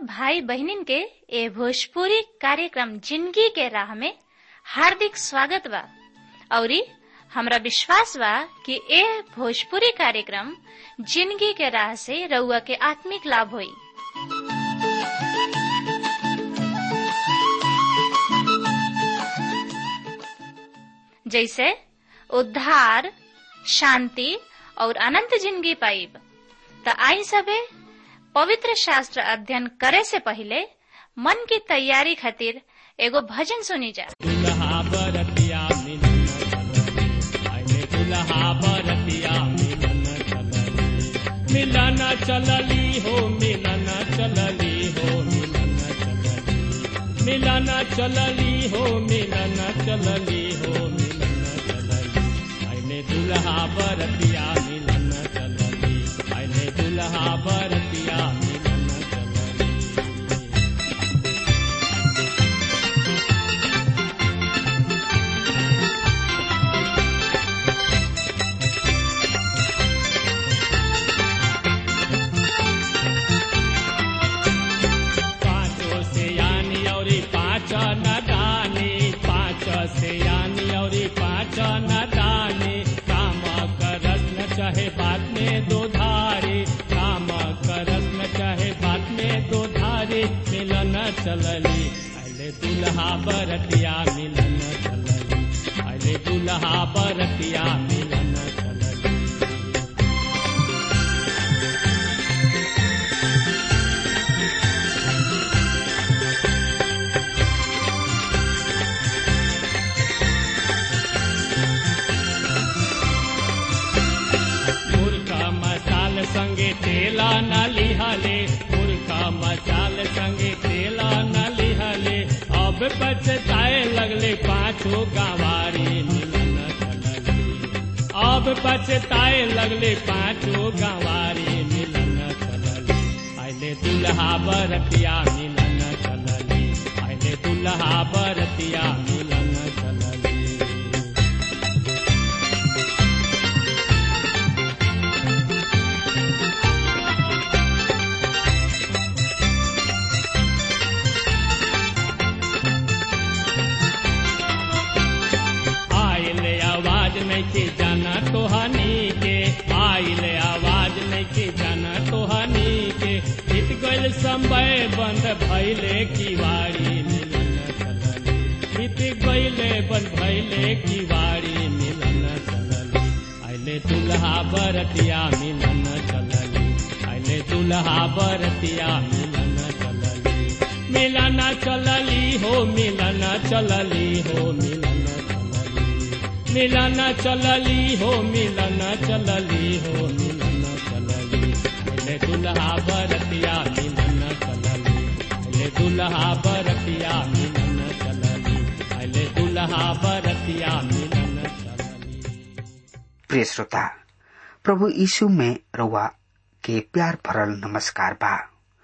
सब भाई बहनिन के ए भोजपुरी कार्यक्रम जिंदगी के राह में हार्दिक स्वागत बा औरी हमरा विश्वास बा कि ए भोजपुरी कार्यक्रम जिंदगी के राह से रउआ के आत्मिक लाभ होई जैसे उद्धार शांति और अनंत जिंदगी पाइब त आई सबे पवित्र शास्त्र अध्ययन करे से पहले मन की तैयारी खातिर एगो भजन सुनी जा दुल्हा बरतिया मिलन चलली आइले दुल्हा बरतिया मिलन चलली मिलन चलली हो मिलन चलली हो मिलन चलली मिलन चलली हो मिलन चलली हो मिलन चलली आइले दुल्हा बरतिया मिलन चलली आइले दुल्हा बरतिया मिलन चलली पाँचों से यानी और पाँच न दानी पाँच से यानी और पाँच न दानी काम करस न चाहे बात में दो धारे काम करस न चाहे बात में दो धारे मिलन चलली अले दुल्हा बरतिया मिलन चलली अले दुल्हा बरतिया मिलन चलली मुर्खा मसाल संगे तेला न लिहले मुर्खा मसाल संगे तेला न लिहले अब पछताए लगले पाछो गवारी मिलन चलली अब पछताए लगले पाछो गवारी मिलन चलली आइले दुल्हा बरतिया मिलन चलली आइले दुल्हा बरतिया मिलन चलली आइले आवाज नहीं के जाना तो हनी के आइले आवाज नहीं के जाना तो हनी के बीत गइल समय बंद भइले किवाड़ी मिलन चलली बीत गइले बंद भइले किवाड़ी मिलन चलली आइले दुल्हा बरतिया मिलन चलली आइले दुल्हा बरतिया मिलन चलली मिलन चलली हो मिलन चलली हो मिलन चलली मिलन चलली हो मिलन चलली हो मिलन चलली ले दुल्हा बरतिया मिलन चलली ले दुल्हा बरतिया मिलन चलली ले दुल्हा बरतिया मिलन चलली प्रिय श्रोता प्रभु यीशु में रउआ के प्यार भरल नमस्कार बा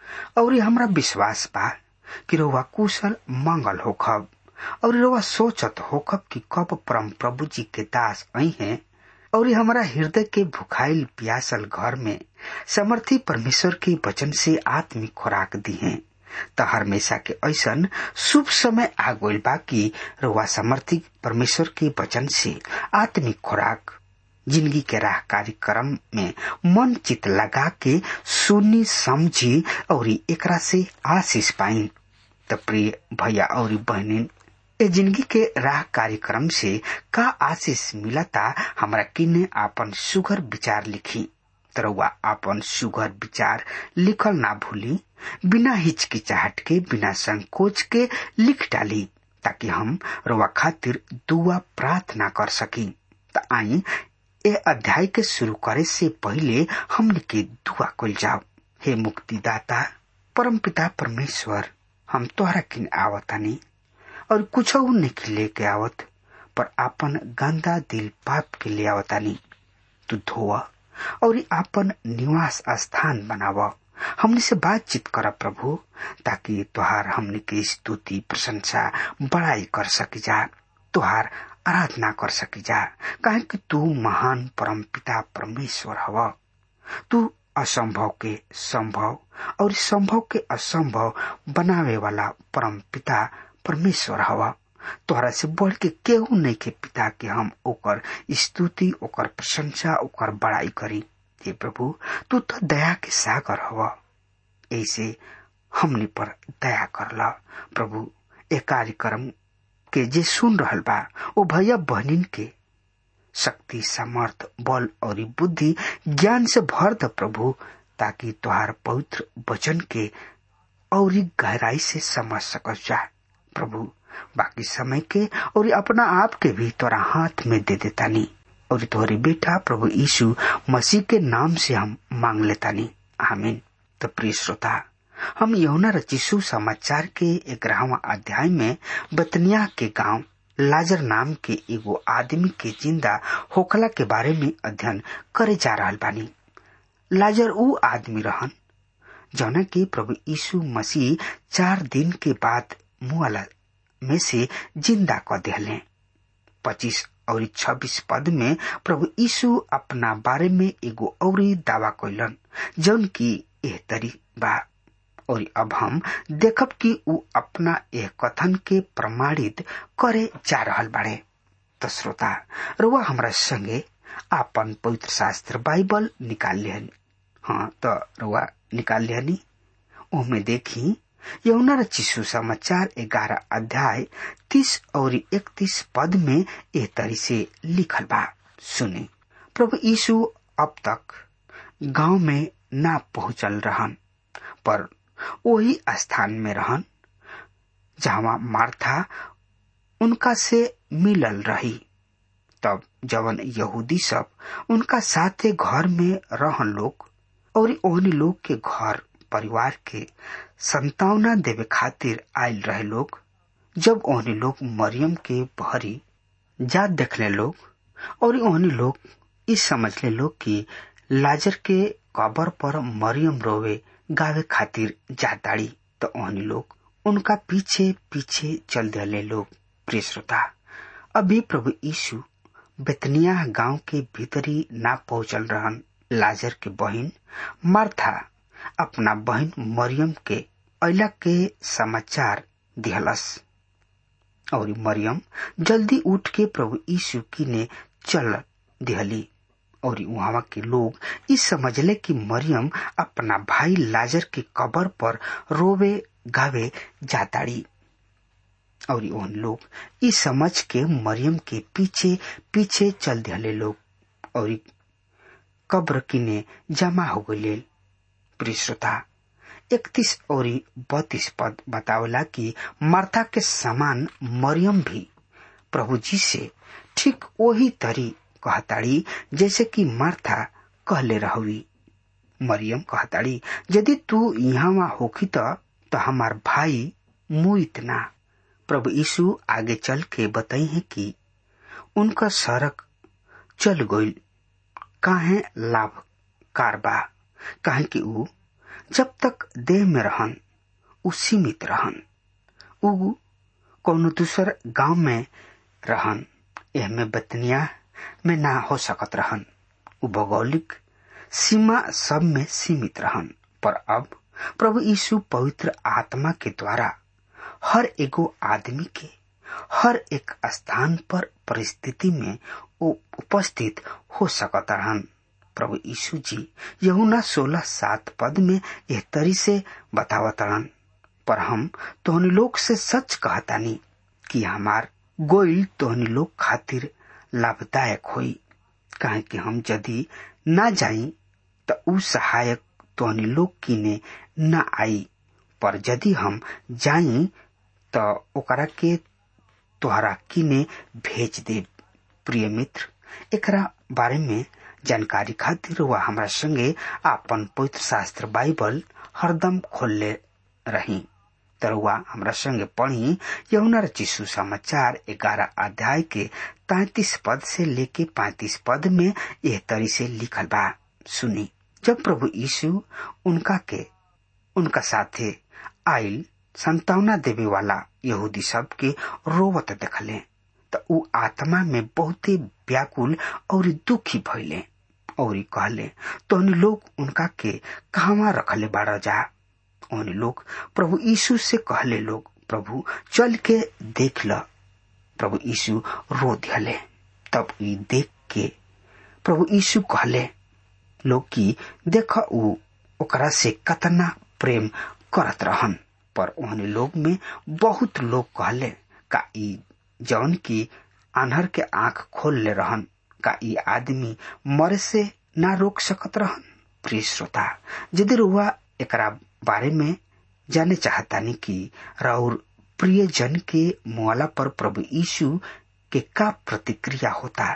और ये हमरा विश्वास बा कि रउआ कुशल मंगल होखब और रउआ सोचत होखब कि कब परम प्रभु जी के दास आई हैं और ये हमारा हृदय के भुखाइल प्यासल घर में समर्थी परमेश्वर के वचन से आत्मिक खुराक दी है त हमेशा के ऐसन शुभ समय आ गइल बा कि रउआ समर्थी परमेश्वर के वचन से आत्मिक खुराक जिंदगी के राह कार्यक्रम में मन चित लगा के सुनी समझी और एकरा से आशीष पाई त प्रिय भैया और बहनिन ए जिंदगी के राह कार्यक्रम से का आशीष मिलता हमरा किने आपन सुगर विचार लिखी तरवा आपन सुगर विचार लिखल ना भूली बिना हिचकिचाहट के बिना संकोच के लिख डाली ताकि हम रवा खातिर दुआ प्रार्थना कर सकी त आई ए अध्याय के शुरू करे से पहले हमने के दुआ कल जाओ हे मुक्तिदाता परमपिता परमेश्वर हम तोहरा किन आवतानी और कुछ नहीं लेके आवत पर आपन गंदा दिल पाप के ले आवतानी तू धोआ और आपन निवास स्थान बनाव हमने से बातचीत कर प्रभु ताकि तुहार हमने की स्तुति प्रशंसा बड़ाई कर सकी जा तुहार आराधना कर सकी जा काहे कि तू महान परम पिता परमेश्वर हव तू असंभव के संभव और संभव के असंभव बनावे वाला परम पिता परमेश्वर हवा तोहरा से बढ़ के केहू नहीं के पिता के हम ओकर स्तुति ओकर प्रशंसा ओकर बड़ाई करी हे प्रभु तू तो दया के सागर हवा ऐसे हमने पर दया करला प्रभु ए कार्यक्रम के जे सुन रहल बा ओ भैया बहनिन के शक्ति सामर्थ बल और बुद्धि ज्ञान से भर द प्रभु ताकि तुहार पवित्र वचन के और गहराई से समझ सकस जा प्रभु बाकी समय के और अपना आप के भी तोरा हाथ में दे देतानी और तोहरे बेटा प्रभु यीशु मसीह के नाम से हम मांग लेतानी आमीन तो प्रिय श्रोता हम यमुना रचिसु समाचार के ग्यारहवा अध्याय में बतनिया के गांव लाजर नाम के एगो आदमी के जिंदा होखला के बारे में अध्ययन करे जा रहा बानी लाजर ऊ आदमी रहन जौना की प्रभु यीशु मसीह चार दिन के बाद मुआला में से जिंदा क दिले पच्चीस और छब्बीस पद में प्रभु यीशु अपना बारे में एगो और दावा कैलन जौन की एह तरी बा और अब हम देखब कि ऊ अपना यह कथन के प्रमाणित करे जा रहल बाड़े तो श्रोता रुआ हमरा संगे आपन पवित्र शास्त्र बाइबल निकाल लिहन हाँ तो रुआ निकाल लिहनी ओमे देखी यमुना रचिसु समाचार ग्यारह अध्याय तीस और इकतीस पद में एह तरी से लिखल बा सुने प्रभु यीशु अब तक गांव में ना पहुंचल रहन पर वही स्थान में रहन जहां मार्था उनका से मिलल रही तब जवन यहूदी सब उनका साथे घर में रहन लोग और ओहनी लोग के घर परिवार के संतावना देवे खातिर आयल रहे लोग जब ओहनी लोग मरियम के भरी जात देखले लोग और ओहनी लोग इस समझले लोग कि लाजर के कबर पर मरियम रोवे गावे खातिर जाताड़ी तो ओहनी लोग उनका पीछे पीछे चल दिले लोग प्रिय श्रोता अभी प्रभु यीशु बेतनिया गांव के भीतरी ना पहुंचल रहन लाजर के बहन मार्था अपना बहन मरियम के अला के समाचार दिहलस और मरियम जल्दी उठ के प्रभु यीशु की ने चल दिहली और वहां के लोग इस समझले कि मरियम अपना भाई लाजर के कबर पर रोवे गावे जाताड़ी और उन लोग इस समझ के मरियम के पीछे पीछे चल दिले लोग और कब्र किने जमा हो गए प्रिय श्रोता इकतीस और बत्तीस पद बतावला कि मार्था के समान मरियम भी प्रभु जी से ठीक वही तरी कहताड़ी जैसे कि मार्था कहले रहुई मरियम कहताड़ी यदि तू यहाँ होखी तो, तो हमार भाई मुइत ना प्रभु यीशु आगे चल के बताई है कि उनका सड़क चल गई काहे लाभ कारबा काहे कि ऊ जब तक देह में रहन ऊ सीमित रहन ऊ कोनो दूसर गांव में रहन एह में बतनिया में ना हो सकत रहन ऊ भौगोलिक सीमा सब में सीमित रहन पर अब प्रभु यीशु पवित्र आत्मा के द्वारा हर एगो आदमी के हर एक स्थान पर परिस्थिति में उपस्थित हो सकता रहन प्रभु यीशु जी यहुना सोलह सात पद में यह तरी से बतावत रहन पर हम तोहनी लोग से सच कहतानी कि हमार गोइल तोहनी लोग खातिर लाभदायक होई काहे कि हम यदि ना जाई त ऊ सहायक तोहनी लोग किने न आई पर यदि हम जाई त ओकरा के तोहरा किने भेज दे प्रिय मित्र एकरा बारे में जानकारी खातिर वह हमरा संगे आपन पवित्र शास्त्र बाइबल हरदम खोलले रही तरुआ हमरा संगे पढ़ी यमुना रचिसु समाचार ग्यारह अध्याय के तैतीस पद से लेके पैतीस पद में यह तरी से लिखल बा सुनी जब प्रभु यीशु उनका के उनका साथे आयल संतावना देवे वाला यहूदी सब के रोवत देखले त ऊ आत्मा में बहुते व्याकुल और दुखी भइले और कहले तो लोग उनका के कहवा रखले बाड़ा जा उन लोग प्रभु यीशु से कहले लोग प्रभु चल के देख ल प्रभु यीशु रो दियले तब ई देख के प्रभु यीशु कहले लोग की देख ऊ ओकरा से कतना प्रेम करत रहन पर ओहने लोग में बहुत लोग कहले का ई जौन की आन्हर के आंख खोल ले रहन का ई आदमी मरे से ना रोक सकत रहन प्रिय श्रोता यदि रुआ एकरा बारे में जाने चाहतानी कि राउर प्रिय जन के मुआला पर प्रभु यीशु के का प्रतिक्रिया होता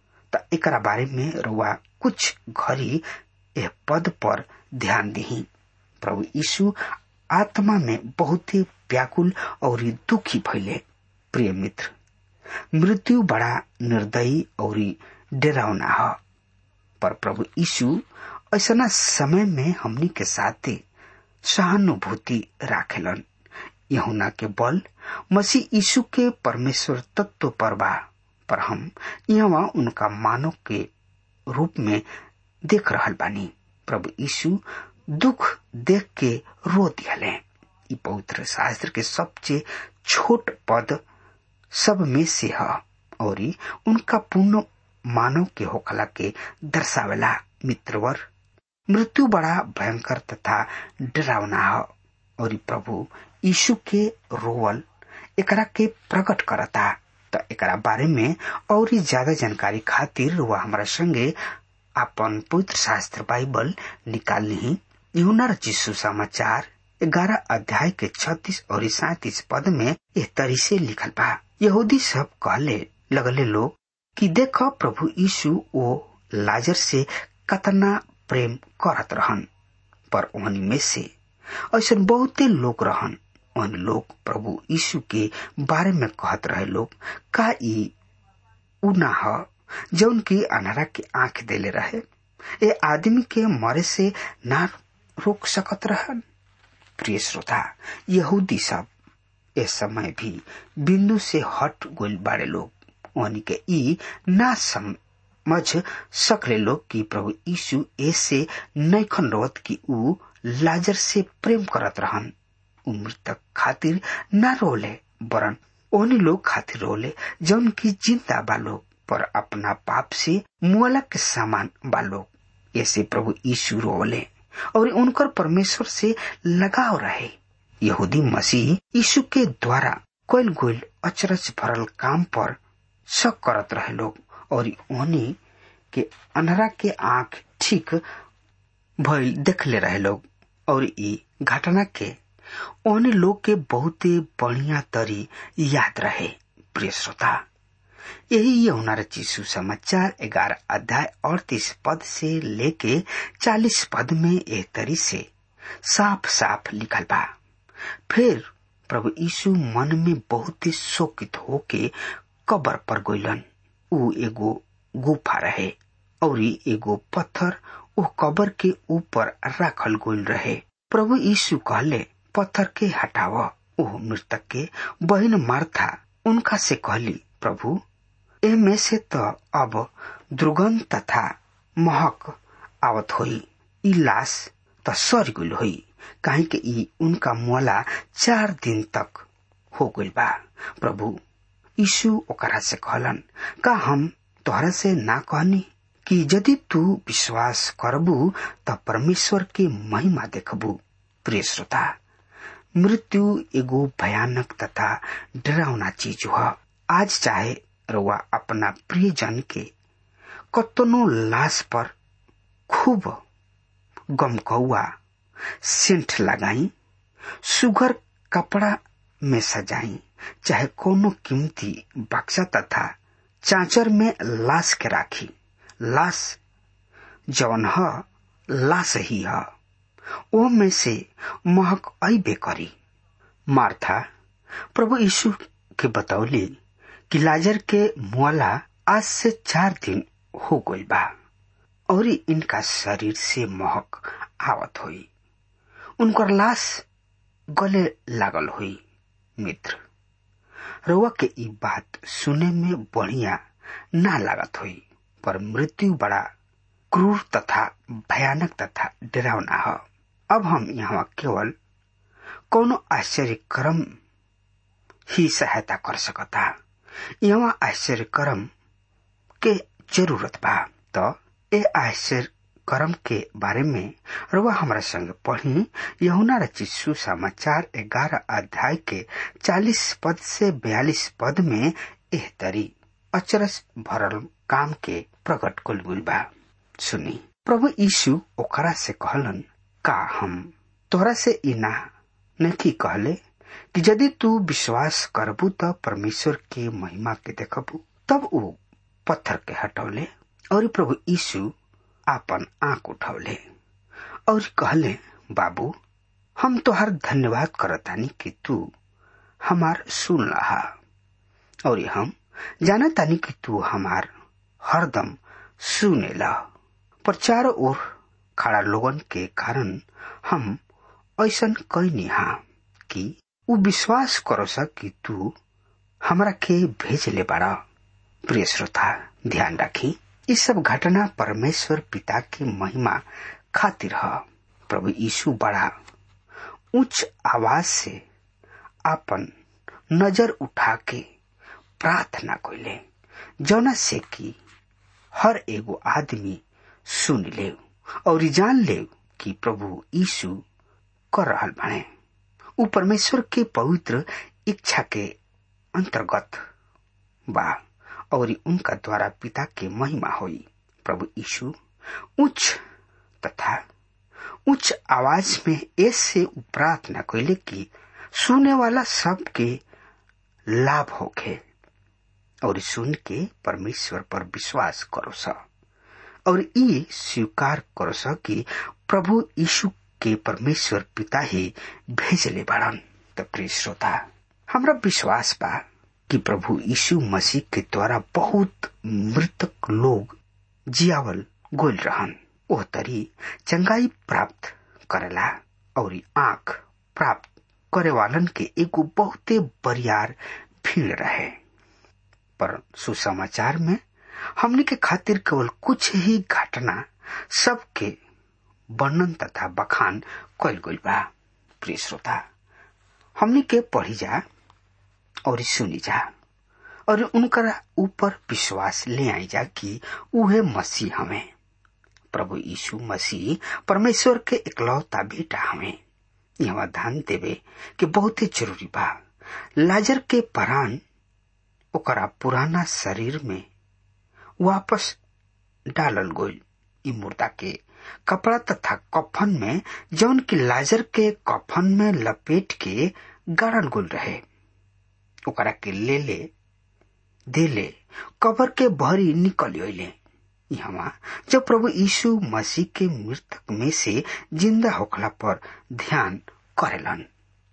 त एकरा बारे में रुआ कुछ घड़ी यह पद पर ध्यान दही प्रभु यीशु आत्मा में बहुत ही व्याकुल और दुखी भैले प्रिय मित्र मृत्यु बड़ा निर्दयी और डरावना है पर प्रभु यीशु ऐसा समय में हमनी के साथे सहानुभूति राखेलन यहुना के बल मसीह यीशु के परमेश्वर तत्व पर बा पर हम यहाँ उनका मानव के रूप में देख रहल बानी प्रभु यीशु दुख देख के रो दियले ई पवित्र शास्त्र के सबसे छोट पद सब में से है और उनका पूर्ण मानव के होखला के दर्शावेला मित्रवर मृत्यु बड़ा भयंकर तथा डरावना है और प्रभु यीशु के रोवल एकरा के प्रकट करता त एकरा बारे में और ज्यादा जानकारी खातिर वह हमारा संगे अपन पवित्र शास्त्र बाइबल निकाल ली यूना रचिसु समाचार ग्यारह अध्याय के छत्तीस और सैतीस पद में यह तरी से लिखल बा यहूदी सब कहले लगले लोग कि देख प्रभु यीशु ओ लाजर से कतना प्रेम करत रहन पर ओहनी में से ऐसा बहुते लोग रहन उन लोग प्रभु यीशु के बारे में कहत रहे लोग का ई उना ह जौन की अनहरा के आंख देले रहे ए आदमी के मरे से ना रोक सकत रहन प्रिय श्रोता यहूदी सब इस समय भी बिंदु से हट गोल बाड़े लोग उन्हीं के ई ना समझ सकले लोग कि प्रभु यीशु ऐसे नैखन रोत की ऊ लाजर से प्रेम करत रहन ऊ मृतक खातिर ना रोले वरन ओनी लोग खातिर रोले जौन की जिंदा बा लोग पर अपना पाप से मुआला के समान बा लोग ऐसे प्रभु यीशु रोले और उनकर परमेश्वर से लगाव रहे यहूदी मसीह यीशु के द्वारा कोयल गोयल अचरज भरल काम पर शक करत रहे लोग और उन्हीं के अनहरा के आंख ठीक भइल देखले रहे लोग और ई घटना के ओने लोग के बहुत बढ़िया तरी याद रहे प्रिय श्रोता यही यमुना रचिसु समाचार ग्यारह अध्याय अड़तीस पद से लेके चालीस पद में एक तरी से साफ साफ लिखल बा फिर प्रभु यीशु मन में बहुत ही शोकित होके कबर पर गइलन ऊ एगो गुफा रहे और एगो पत्थर ओ कबर के ऊपर राखल गइल रहे प्रभु यीशु कहले पत्थर के हटाव ओ मृतक के बहन मार्था उनका से कहली प्रभु एमे से तो अब दुर्गंध तथा महक आवत होई ई लाश त सर गइल होई काहे के ई उनका मुआला चार दिन तक हो गइल बा प्रभु यीशु ओकरा से कहलन का हम तोहरा से ना कहनी कि यदि तू विश्वास करबू त परमेश्वर के महिमा देखबू प्रिय श्रोता मृत्यु एगो भयानक तथा डरावना चीज ह आज चाहे रउआ अपना प्रिय जन के कतनो लाश पर खूब गमकौआ सेंट लगाई सुगर कपड़ा में सजाई चाहे कोनो कीमती बक्सा तथा चाचर में लाश के राखी लाश जवन ह लाश ही ह ओ में से महक अबे करी मार्था प्रभु यीशु के बतौली कि लाजर के मुआला आज से चार दिन हो गई बा और इनका शरीर से महक आवत हुई उनकर लाश गले लागल हुई मित्र रउआ के ई बात सुने में बढ़िया ना लागत हुई पर मृत्यु बड़ा क्रूर तथा भयानक तथा डरावना है अब हम यहाँ केवल कोनो आश्चर्य क्रम ही सहायता कर सकता यहाँ आश्चर्य क्रम के जरूरत बा तो ए आश्चर्य कर्म के बारे में रुआ हमारा संग पढ़ी यहुना रचित सुसमाचार ग्यारह अध्याय के चालीस पद से बयालीस पद में एह तरी अचरस भरल काम के प्रकट कुलगुल बा सुनी प्रभु यीशु ओकरा से कहलन का हम तोरा से इना नहीं कहले कि यदि तू विश्वास करबू तो परमेश्वर के महिमा के देखबू तब वो पत्थर के हटौले और प्रभु यीशु आपन आंख उठौले और कहले बाबू हम तोहार धन्यवाद करतानी कि तू हमार सुन रहा और हम जानतानी कि तू हमार हरदम सुनेला पर चारों ओर खड़ा लोगन के कारण हम ऐसन कैनी हा कि उ विश्वास करो सक कि तू हमरा के भेज ले बाड़ा प्रिय श्रोता ध्यान रखी ये सब घटना परमेश्वर पिता की महिमा खातिर है प्रभु यीशु बड़ा उच्च आवाज से अपन नजर उठा के प्रार्थना कैले जौना से कि हर एगो आदमी सुन ले और जान ले कि प्रभु यीशु कर रहल बने उ परमेश्वर के पवित्र इच्छा के अंतर्गत बा और उनका द्वारा पिता के महिमा हुई प्रभु यीशु उच्च तथा उच्च आवाज में ऐसे प्रार्थना कैले कि सुने वाला सबके लाभ होखे और सुन के परमेश्वर पर विश्वास करो सा और ये स्वीकार करो सा कि प्रभु यीशु के परमेश्वर पिता ही भेजले बाड़न तो प्रिय श्रोता हमरा विश्वास बा कि प्रभु यीशु मसीह के द्वारा बहुत मृतक लोग जियावल गोल रहन ओह तरी चंगाई प्राप्त करेला और आंख प्राप्त करे वालन के एगो बहुते बरियार भीड़ रहे पर सुसमाचार में हमने के खातिर केवल कुछ ही घटना सबके वर्णन तथा बखान कैल गई बा प्रिय श्रोता हमने के पढ़ी जा और सुनी जा और उनका ऊपर विश्वास ले आई जा कि उहे मसीह हमें प्रभु यीशु मसीह परमेश्वर के इकलौता बेटा हमें यहाँ ध्यान देवे कि बहुत ही जरूरी बा लाजर के परान ओकरा पुराना शरीर में वापस डालल गोल ई मुर्दा के कपड़ा तथा कफन में जौन की लाजर के कफन में लपेट के गाड़ल गोल रहे ओकरा के ले ले दे ले कबर के भरी निकल अले यहाँ जब प्रभु यीशु मसीह के मृतक में से जिंदा होखला पर ध्यान करेलन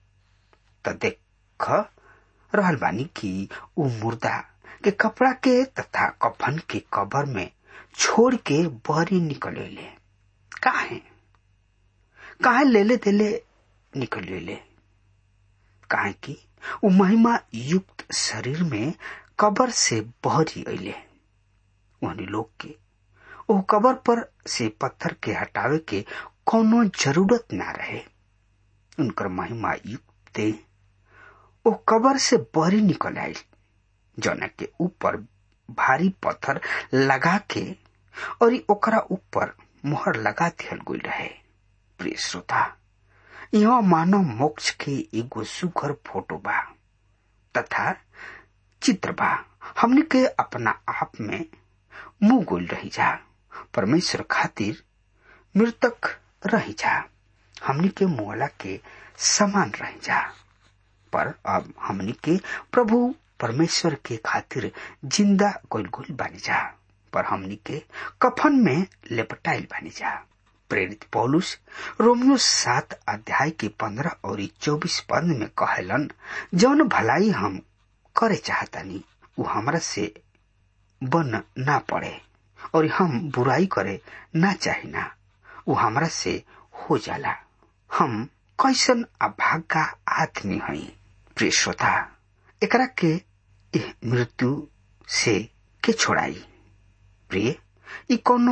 त देख रहल बानी कि उ मुर्दा के कपड़ा के तथा कफन के कबर में छोड़ के बहरी निकल अले काहे काहे लेले देले निकल अले काहे कि उ महिमा युक्त शरीर में कबर से बहरी अले उन्हीं लोग के ओ कबर पर से पत्थर के हटावे के कोनो जरूरत ना रहे उनकर महिमा युक्त देह ओ कबर से बहरी निकल आई जौना के ऊपर भारी पत्थर लगा के और ओकरा ऊपर मोहर लगा दियल गई रहे प्रिय श्रोता यह मानव मोक्ष के एगो सुघर फोटो बा तथा चित्र बा हमने के अपना आप में मुंह गोल रही जा परमेश्वर खातिर मृतक रही जा हमने के मुआला के समान रही जा पर अब हमने के प्रभु परमेश्वर के खातिर जिंदा गोल गोल बनी जा पर हमनी के कफन में लेपटाइल बनी जा प्रेरित पौलुस रोमियो सात अध्याय के पंद्रह और चौबीस पद में कहलन जौन भलाई हम करे चाहतानी वो हमरा से बन ना पड़े और हम बुराई करे ना चाहिना वो हमरा से हो जाला हम कैसन अभागा आदमी हई प्रिय श्रोता एकरा के मृत्यु से के छोड़ाई प्रिय ई कोनो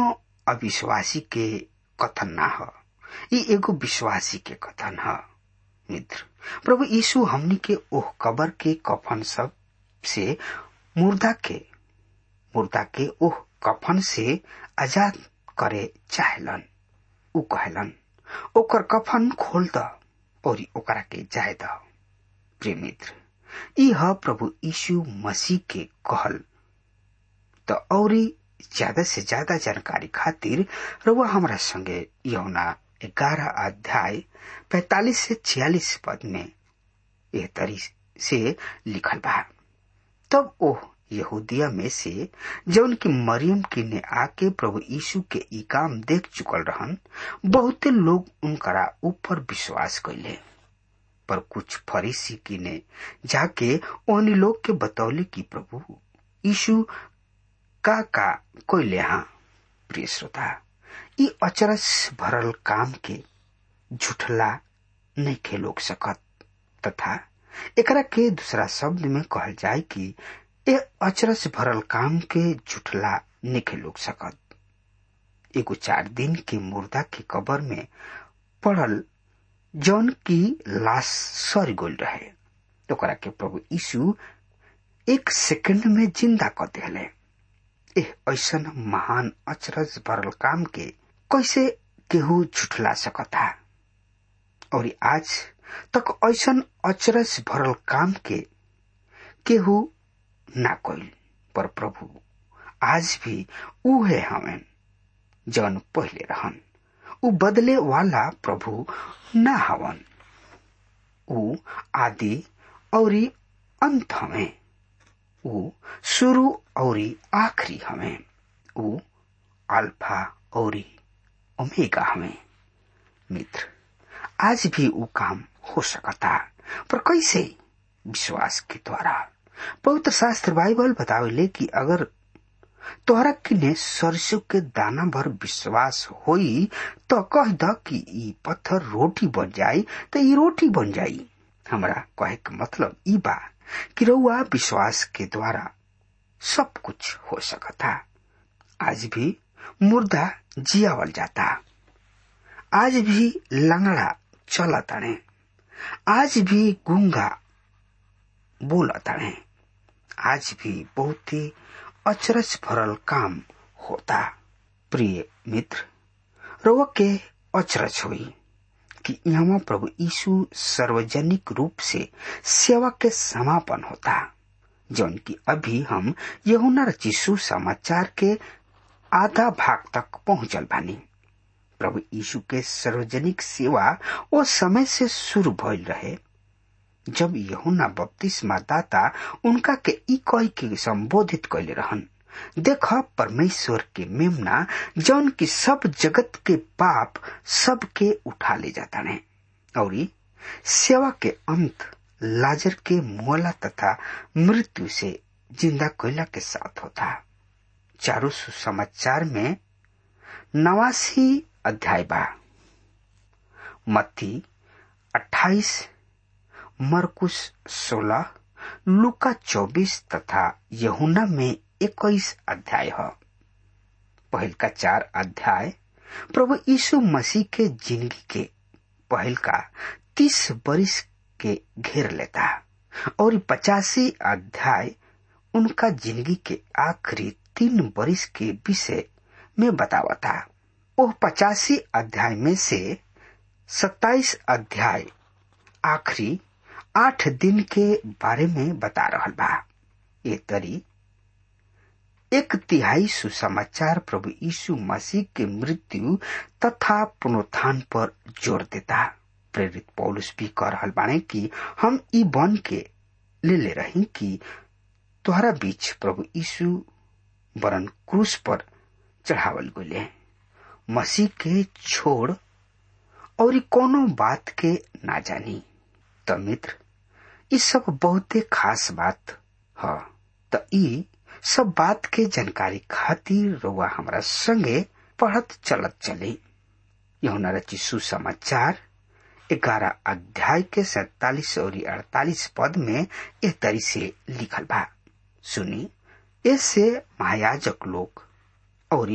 अविश्वासी के कथन ना ह ई एगो विश्वासी के कथन ह मित्र प्रभु यीशु हमनी के ओह कबर के कफन सब से मुर्दा के मुर्दा के ओह कफन से आजाद करे चाहेलन उ कहलन ओकर कफन खोल द और ओकरा के जाय द प्रिय मित्र ई ह प्रभु यीशु मसीह के कहल त औरी ज्यादा से ज्यादा जानकारी खातिर रउआ हमरा संगे यौना ग्यारह अध्याय पैतालीस से छियालीस पद में एह तरी से लिखल बा तब ओह यहूदिया में से जौन की मरियम की ने आके प्रभु यीशु के ई काम देख चुकल रहन बहुते लोग उनकरा ऊपर विश्वास कैले पर कुछ फरीसी की ने जाके ओहनी लोग के बतौले कि प्रभु यीशु का का कोइले हाँ प्रिय श्रोता ई अचरज भरल काम के झुठला नहीं खे लोग सकत तथा एकरा के दूसरा शब्द में कहल जाए कि ए अचरज भरल काम के झुठला नहीं लोग सकत एगो चार दिन के मुर्दा के कबर में पड़ल जौन की लाश सर गोल रहे ओकरा के प्रभु यीशु एक सेकंड में जिंदा कर दिले एह ऐसन महान अचरज भरल काम के कैसे केहू झुठला सकता और आज तक ऐसन अचरज भरल काम के केहू ना कोई पर प्रभु आज भी उहे हमें जौन पहले रहन उ बदले वाला प्रभु ना हवन उ आदि और अंत हमें उ शुरू और आखिरी हमें उ अल्फा और ओमेगा हमें मित्र आज भी उ काम हो सकता पर कैसे विश्वास के द्वारा पवित्र शास्त्र बाइबल बतावेले कि अगर तोहरा किने सरसों के दाना भर विश्वास होई तो कह द कि ई पत्थर रोटी बन जाई तो ई रोटी बन जाई हमरा कहे के मतलब ई बा कि रउआ विश्वास के द्वारा सब कुछ हो सकता आज भी मुर्दा जियावल जाता आज भी लंगड़ा चला तड़े आज भी गूंगा बोला तड़े आज भी बहुत ही अचरज भरल काम होता प्रिय मित्र रउआ के अचरज हुई कि यहाँ प्रभु यीशु सार्वजनिक रूप से सेवा के समापन होता जौन की अभी हम यहुना रचिसु समाचार के आधा भाग तक पहुंचल बानी प्रभु यीशु के सार्वजनिक सेवा वो समय से शुरू भइल रहे जब यहुना बपतिस्मा दाता उनका के ई कह के संबोधित कैले रहन देख परमेश्वर के मेमना जौन की सब जगत के पाप सब के उठा ले जाता है और सेवा के अंत लाजर के मोला तथा मृत्यु से जिंदा कोयला के साथ होता चारों सुसमाचार में नवासी अध्याय बा मत्ती अट्ठाईस मरकुश सोलह लुका चौबीस तथा यहुना में इक्कीस अध्याय है पहल का चार अध्याय प्रभु यीशु मसीह के जिंदगी के पहल का तीस बरिस के घेर लेता और पचासी अध्याय उनका जिंदगी के आखिरी तीन बरिस के विषय में बतावता वो पचासी अध्याय में से सत्ताईस अध्याय आखिरी आठ दिन के बारे में बता रहा बा ये तरी एक तिहाई सुसमाचार प्रभु यीशु मसीह के मृत्यु तथा पुनरुत्थान पर जोर देता प्रेरित पौलुस भी कह रहा बाने कि हम ई बन के ले ले रही कि तुहरा बीच प्रभु यीशु वरन क्रूस पर चढ़ावल गए मसीह के छोड़ और कोनो बात के ना जानी त मित्र ई सब बहुते खास बात ह त ई सब बात के जानकारी खातिर रउआ हमरा संगे पढ़त चलत चली यहुना रची सुसमाचार ग्यारह अध्याय के सैतालीस और अड़तालीस पद में ए तरी से लिखल बा सुनी इससे महायाजक लोग और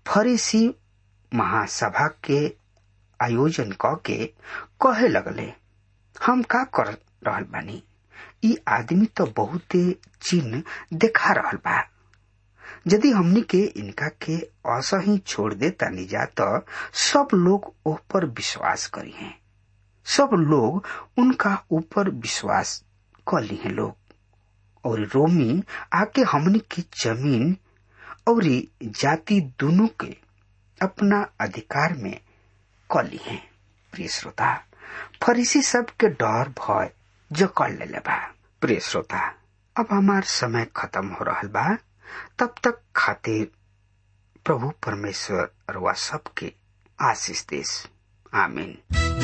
फरीसी महासभा के आयोजन क के कहे लगले हम का कर रहल बानी ई आदमी तो बहुते चिन्ह देखा रहल बा यदि हमनी के इनका के असही छोड़ दे तानी जा तो सब लोग ओह पर विश्वास करी हैं सब लोग उनका ऊपर विश्वास कर ली हैं लोग और रोमी आके हमनी की जमीन और जाति दोनों के अपना अधिकार में कर ली हैं प्रिय श्रोता फरीसी सब के डर भय जो कर ले बा प्रिय श्रोता अब हमार समय खत्म हो रहा बा तब तक खातिर प्रभु परमेश्वर रुआ सबके आशीष देश आमीन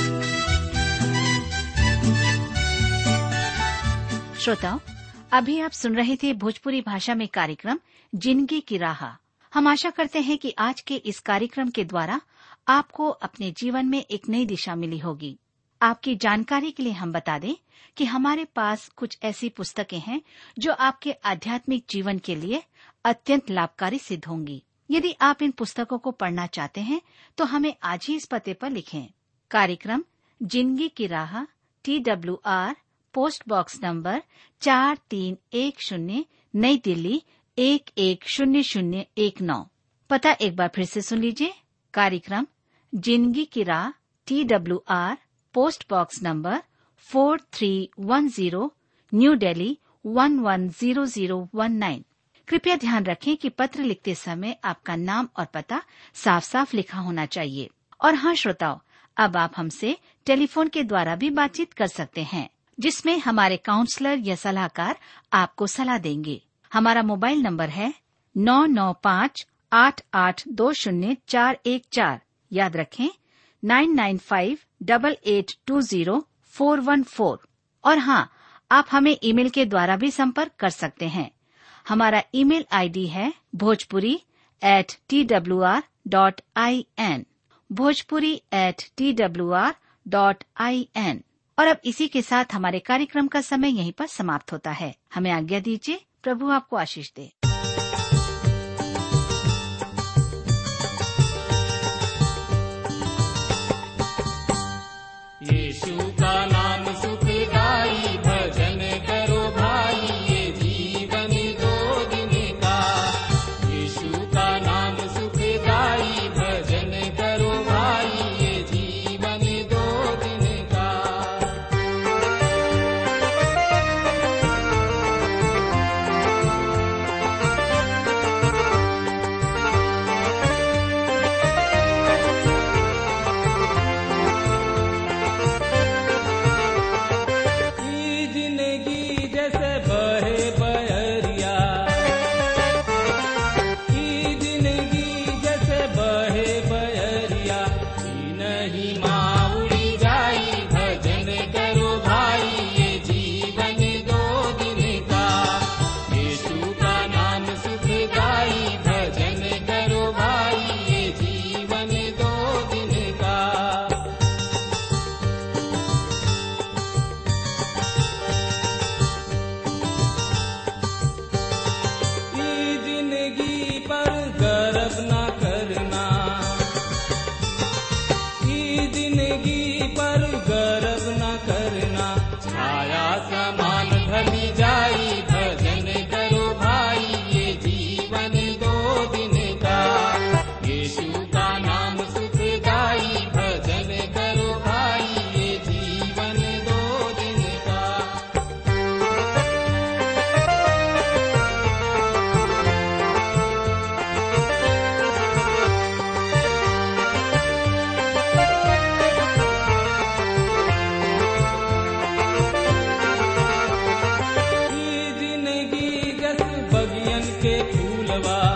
श्रोताओं अभी आप सुन रहे थे भोजपुरी भाषा में कार्यक्रम जिंदगी की राह हम आशा करते हैं कि आज के इस कार्यक्रम के द्वारा आपको अपने जीवन में एक नई दिशा मिली होगी आपकी जानकारी के लिए हम बता दें कि हमारे पास कुछ ऐसी पुस्तकें हैं जो आपके आध्यात्मिक जीवन के लिए अत्यंत लाभकारी सिद्ध होंगी यदि आप इन पुस्तकों को पढ़ना चाहते हैं तो हमें आज ही इस पते पर लिखें कार्यक्रम जिंदगी की राह T W R post box number चार तीन एक शून्य नई दिल्ली एक एक शून्य शून्य एक नौ पता एक बार फिर से सुन लीजिए कार्यक्रम जिंदगी की राह T W R post box number four three one zero new Delhi one one zero zero one nine कृपया ध्यान रखें कि पत्र लिखते समय आपका नाम और पता साफ साफ लिखा होना चाहिए और हाँ श्रोताओं अब आप हमसे टेलीफोन के द्वारा भी बातचीत कर सकते हैं जिसमें हमारे काउंसलर या सलाहकार आपको सलाह देंगे हमारा मोबाइल नंबर है नौ नौ पाँच आठ आठ दो शून्य चार एक चार याद रखें nine nine five double eight two zero four one four और हाँ आप हमें ईमेल के द्वारा भी संपर्क कर सकते हैं हमारा ईमेल आईडी है Bhojpuri at T W R dot I N Bhojpuri at T W R dot I N और अब इसी के साथ हमारे कार्यक्रम का समय यहीं पर समाप्त होता है हमें आज्ञा दीजिए प्रभु आपको आशीष दे यीशु का नाम सुखदाई भजन करो भाई ये जीवन दो दिन का यीशु का नाम सुखदाई भजन करो भाई ये जीवन दो दिन का ई जिंदगी जैसे बहे बहरिया ई जिंदगी जैसे बहे बहरिया ई नहीं माउड़ी जाई भजन करो भाई ये जीवन दो दिन का यीशु का नाम सुखदाई भजन करो भाई ये जीवन दो दिन का ई जिंदगी पर गर्व न करना ई जिंदगी पर गर्व न करना छाया समान ढली जाई भजन करो भाई ये जीवन दो दिन का यीशु का नाम सुखदाई भजन करो भाई ये जीवन दो दिन का ई जिंदगी जस बगियन के फूलवा